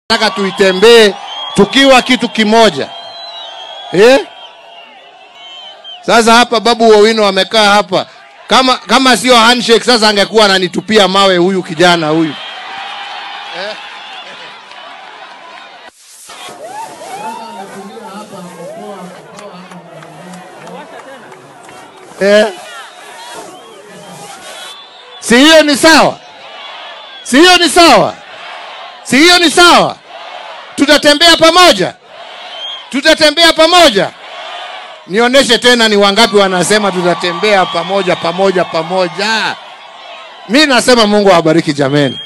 nataka tuitembee tukiwa kitu kimoja eh? Sasa hapa Babu Owino amekaa hapa, kama kama sio handshake, sasa angekuwa ananitupia mawe huyu kijana huyu eh? Eh? Si hiyo ni sawa? Si hiyo ni sawa? Si hiyo ni sawa? Tutatembea pamoja, tutatembea pamoja. Nionyeshe tena ni wangapi wanasema tutatembea pamoja pamoja pamoja. Mi nasema Mungu awabariki jameni.